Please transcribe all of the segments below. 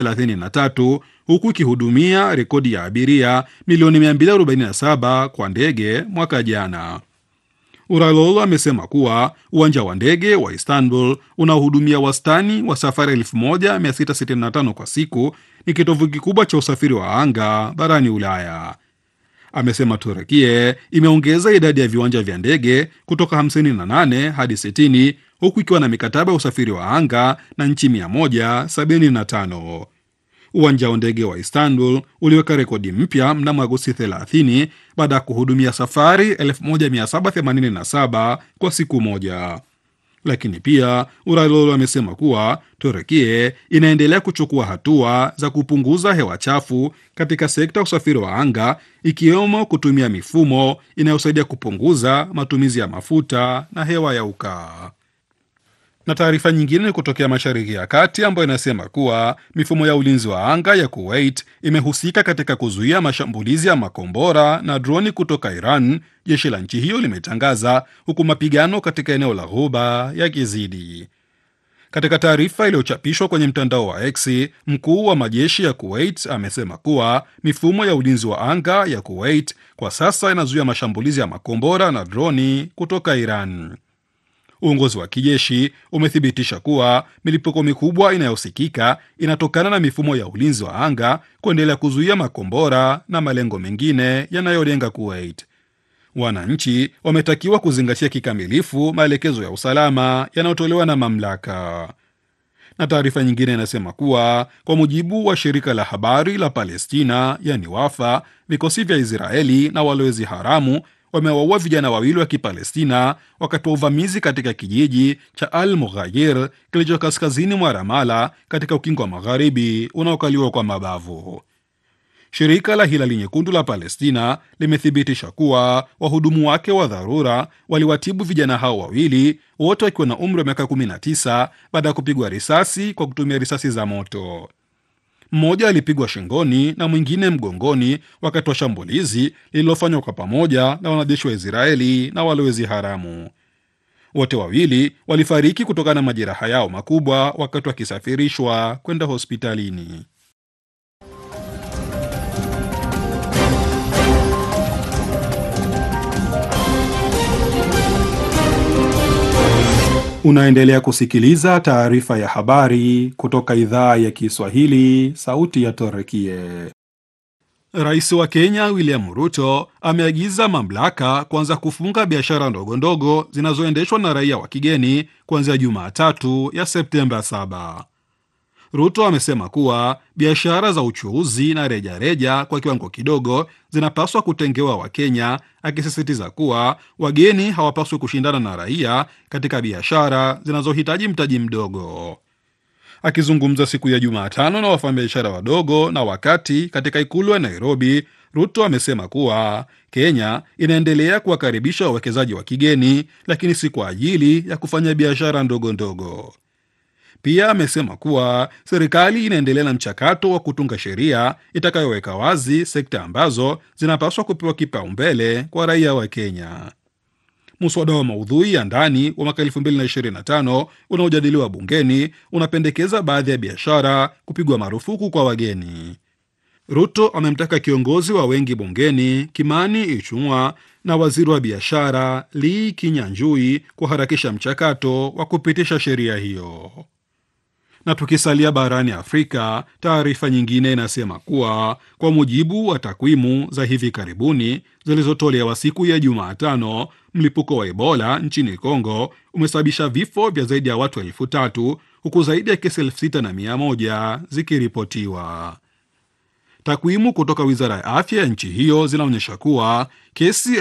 33 huku ikihudumia rekodi ya abiria milioni 247 kwa ndege mwaka jana. Uralol amesema kuwa uwanja wa ndege wa Istanbul unaohudumia wastani wa safari 1665 kwa siku ni kitovu kikubwa cha usafiri wa anga barani Ulaya. Amesema Turekie imeongeza idadi ya viwanja vya ndege kutoka 58 hadi 60 huku ikiwa na mikataba ya usafiri wa anga na nchi 175. Uwanja wa ndege wa Istanbul uliweka rekodi mpya mnamo Agosti 30 baada ya kuhudumia safari 1787 kwa siku moja. Lakini pia Uralol amesema kuwa Turekie inaendelea kuchukua hatua za kupunguza hewa chafu katika sekta ya usafiri wa anga, ikiwemo kutumia mifumo inayosaidia kupunguza matumizi ya mafuta na hewa ya ukaa na taarifa nyingine ni kutokea Mashariki ya Kati ambayo inasema kuwa mifumo ya ulinzi wa anga ya Kuwait imehusika katika kuzuia mashambulizi ya makombora na droni kutoka Iran, jeshi la nchi hiyo limetangaza, huku mapigano katika eneo la Ghuba yakizidi. Katika taarifa iliyochapishwa kwenye mtandao wa X, mkuu wa majeshi ya Kuwait amesema kuwa mifumo ya ulinzi wa anga ya Kuwait kwa sasa inazuia mashambulizi ya makombora na droni kutoka Iran. Uongozi wa kijeshi umethibitisha kuwa milipuko mikubwa inayosikika inatokana na mifumo ya ulinzi wa anga kuendelea kuzuia makombora na malengo mengine yanayolenga Kuwait. Wananchi wametakiwa kuzingatia kikamilifu maelekezo ya usalama yanayotolewa na mamlaka. Na taarifa nyingine inasema kuwa kwa mujibu wa shirika la habari la Palestina, yani Wafa, vikosi vya Israeli na walowezi haramu wamewaua vijana wawili wa Kipalestina wakati wa uvamizi katika kijiji cha Al Mughayir kilicho kaskazini mwa Ramala katika ukingo wa magharibi unaokaliwa kwa mabavu. Shirika la Hilali Nyekundu la Palestina limethibitisha kuwa wahudumu wake wa dharura waliwatibu vijana hao wawili, wote wakiwa na umri wa miaka 19 baada ya kupigwa risasi kwa kutumia risasi za moto. Mmoja alipigwa shingoni na mwingine mgongoni wakati wa shambulizi lililofanywa kwa pamoja na wanajeshi wa Israeli na walowezi haramu. Wote wawili walifariki kutokana na majeraha yao makubwa wakati wakisafirishwa kwenda hospitalini. Unaendelea kusikiliza taarifa ya habari kutoka idhaa ya Kiswahili, sauti ya Torekie. Rais wa Kenya William Ruto ameagiza mamlaka kuanza kufunga biashara ndogo ndogo zinazoendeshwa na raia wa kigeni kuanzia Jumatatu ya Septemba 7. Ruto amesema kuwa biashara za uchuuzi na rejareja reja kwa kiwango kidogo zinapaswa kutengewa Wakenya, akisisitiza kuwa wageni hawapaswi kushindana na raia katika biashara zinazohitaji mtaji mdogo. Akizungumza siku ya Jumatano na wafanyabiashara wadogo na wakati katika ikulu ya Nairobi, Ruto amesema kuwa Kenya inaendelea kuwakaribisha wawekezaji wa kigeni, lakini si kwa ajili ya kufanya biashara ndogo ndogo. Pia amesema kuwa serikali inaendelea na mchakato wa kutunga sheria itakayoweka wazi sekta ambazo zinapaswa kupewa kipaumbele kwa raia wa Kenya. Muswada wa maudhui ya ndani wa mwaka 2025 unaojadiliwa bungeni unapendekeza baadhi ya biashara kupigwa marufuku kwa wageni. Ruto amemtaka kiongozi wa wengi bungeni Kimani Ichung'wa na waziri wa biashara Lee Kinyanjui kuharakisha mchakato wa kupitisha sheria hiyo. Na tukisalia barani Afrika, taarifa nyingine inasema kuwa kwa mujibu wa takwimu za hivi karibuni zilizotolewa siku ya Jumatano, mlipuko wa Ebola nchini Kongo umesababisha vifo vya zaidi ya watu elfu tatu huku zaidi ya kesi elfu sita na mia moja zikiripotiwa. Takwimu kutoka wizara ya afya ya nchi hiyo zinaonyesha kuwa kesi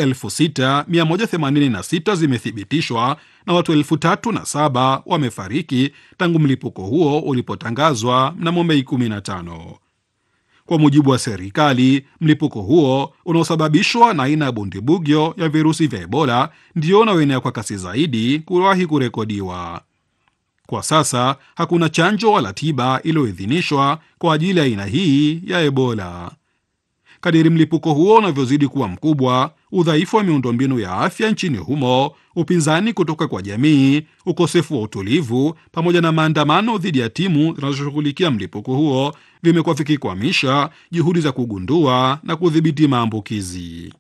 6186 zimethibitishwa na watu elfu tatu na saba wamefariki tangu mlipuko huo ulipotangazwa mnamo Mei 15. Kwa mujibu wa serikali, mlipuko huo unaosababishwa na aina ya bundibugyo ya virusi vya Ebola ndio unaoenea kwa kasi zaidi kuwahi kurekodiwa. Kwa sasa hakuna chanjo wala tiba iliyoidhinishwa kwa ajili ya aina hii ya Ebola. Kadiri mlipuko huo unavyozidi kuwa mkubwa, udhaifu wa miundombinu ya afya nchini humo, upinzani kutoka kwa jamii, ukosefu wa utulivu, pamoja na maandamano dhidi ya timu zinazoshughulikia mlipuko huo vimekuwa vikikwamisha juhudi za kugundua na kudhibiti maambukizi.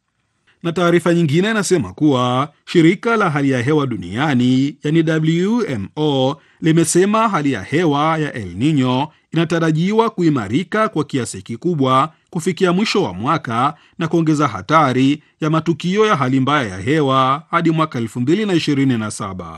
Na taarifa nyingine inasema kuwa shirika la hali ya hewa duniani yani WMO limesema hali ya hewa ya El Nino inatarajiwa kuimarika kwa kiasi kikubwa kufikia mwisho wa mwaka na kuongeza hatari ya matukio ya hali mbaya ya hewa hadi mwaka 2027.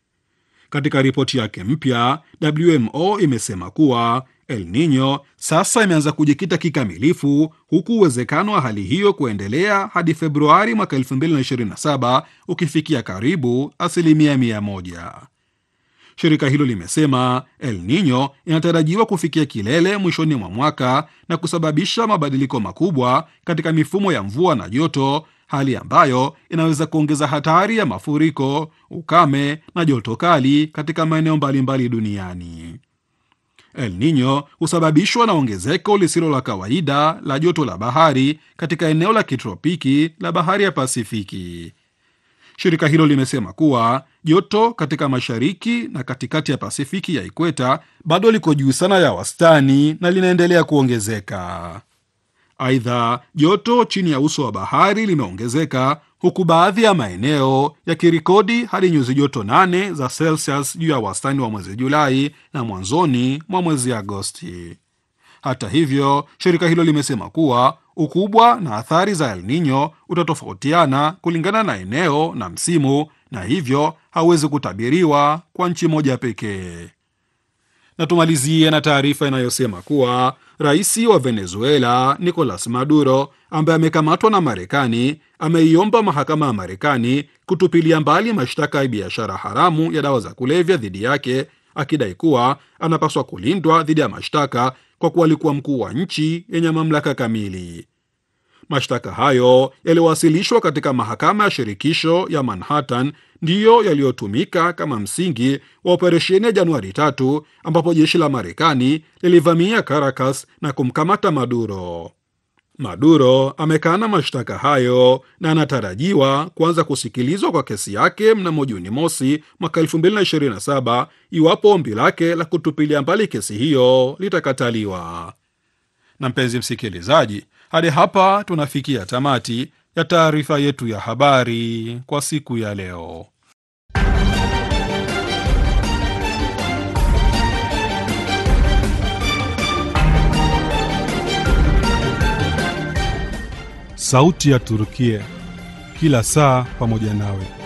Katika ripoti yake mpya, WMO imesema kuwa El Nino sasa imeanza kujikita kikamilifu, huku uwezekano wa hali hiyo kuendelea hadi Februari mwaka 2027 ukifikia karibu asilimia mia moja. Shirika hilo limesema El Nino inatarajiwa kufikia kilele mwishoni mwa mwaka na kusababisha mabadiliko makubwa katika mifumo ya mvua na joto, hali ambayo inaweza kuongeza hatari ya mafuriko, ukame na joto kali katika maeneo mbalimbali duniani. El Nino husababishwa na ongezeko lisilo la kawaida la joto la bahari katika eneo la kitropiki la bahari ya Pasifiki. Shirika hilo limesema kuwa joto katika mashariki na katikati ya Pasifiki ya ikweta bado liko juu sana ya wastani na linaendelea kuongezeka. Aidha, joto chini ya uso wa bahari limeongezeka huku baadhi ya maeneo yakirikodi hadi nyuzi joto nane za Celsius juu ya wastani wa mwezi Julai na mwanzoni mwa mwezi Agosti. Hata hivyo, shirika hilo limesema kuwa ukubwa na athari za El Nino utatofautiana kulingana na eneo na msimu, na hivyo hauwezi kutabiriwa kwa nchi moja pekee. Na tumalizie na taarifa inayosema kuwa rais wa Venezuela Nicolas Maduro ambaye amekamatwa na Marekani ameiomba mahakama ya Marekani kutupilia mbali mashtaka ya biashara haramu ya dawa za kulevya dhidi yake, akidai kuwa anapaswa kulindwa dhidi ya mashtaka kwa kuwa alikuwa mkuu wa nchi yenye mamlaka kamili. Mashtaka hayo yaliyowasilishwa katika mahakama ya shirikisho ya Manhattan ndiyo yaliyotumika kama msingi wa operesheni ya Januari tatu ambapo jeshi la Marekani lilivamia Caracas na kumkamata Maduro. Maduro amekana mashtaka hayo na anatarajiwa kuanza kusikilizwa kwa kesi yake mnamo Juni mosi mwaka 2027 iwapo ombi lake la kutupilia mbali kesi hiyo litakataliwa. Na mpenzi msikilizaji, hadi hapa tunafikia tamati ya taarifa yetu ya habari kwa siku ya leo. Sauti ya Turukia, kila saa pamoja nawe.